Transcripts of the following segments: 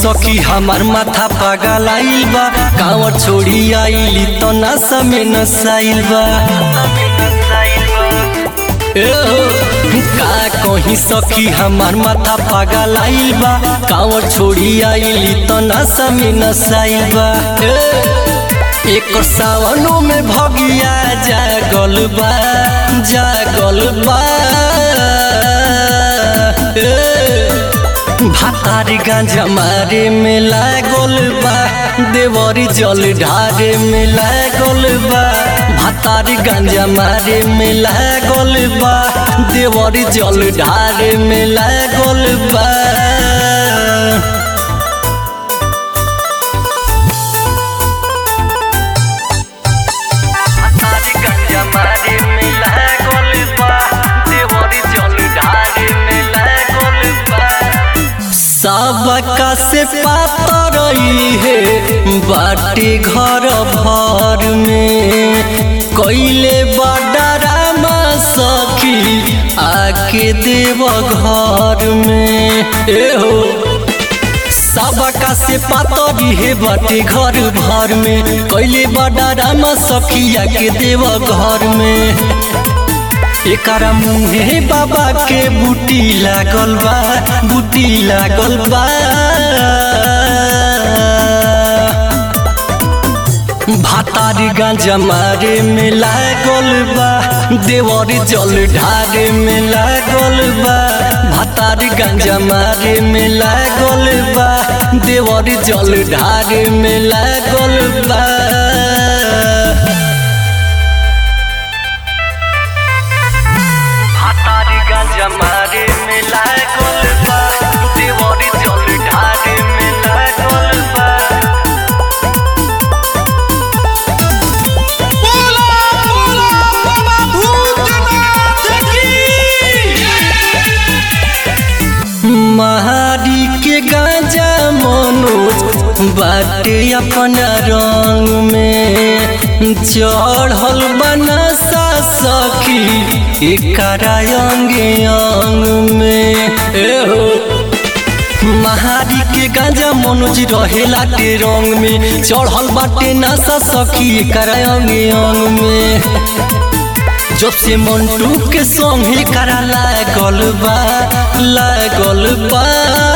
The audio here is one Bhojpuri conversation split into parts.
सखी हमार माथा पागल आइल बा कांवर छोड़ी आइली तो नशा में नसाइल बा ए हो, का कहीं सखी हमार माथा पागल आइल बा कांवर छोड़ी आइली तो नशा में नसाइल बा ए, एक सावनों में भगिया जागल बा जागल बा ए, भातारी गांजा मारे में लागल बा देवरी जल ढारे में लागल बा भातारी गांजा मारे में लागल बा देवरी जल ढारे में लागल बा भातारी गांजा मारे में लागल बा देवरी जल ढारे में लागल बा सबका से पातर है बाटे घर भर में कैले बडरामा सखी आके देव घर में एहो सबका से पातरी है बाटे घर भर में कैले बडरामा सखी आके देव घर में एकरा मुहे बाबा के बूटी लागल बा बूटी लागल बा भातारी गांजा मारे में लागल बा देवरी जल ढारे में लागल बा भातारी गांजा मारे में लागल बा देवरी जल ढारे में लागल बा भातारी गांजा मारे में लागल बा देवरी जल ढारे में लागल बा बोला बोला बाबा भूतनाथ की महारी के गांजा मनोज बाटे अपना रंग में चढ़ल बनसा सखी एकरा अंगे अंग में एहो महारी के गांजा मनोज रहेला के रंग में चढ़ल बाटे नशा सखी एकरा अंगे अंग में जब से मंटू के संगे करा लागल बा लागल बा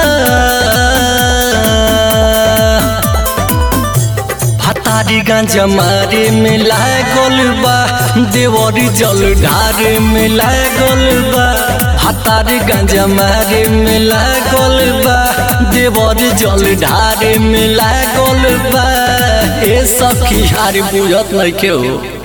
भातारी गांजा मारे में लागल बा देवरी जल ढारे में लागल बा भातारी गांजा मारे में लागल बा देवरी जल ढारे में लागल बा ए सखी हारी बुझत नहीं के हो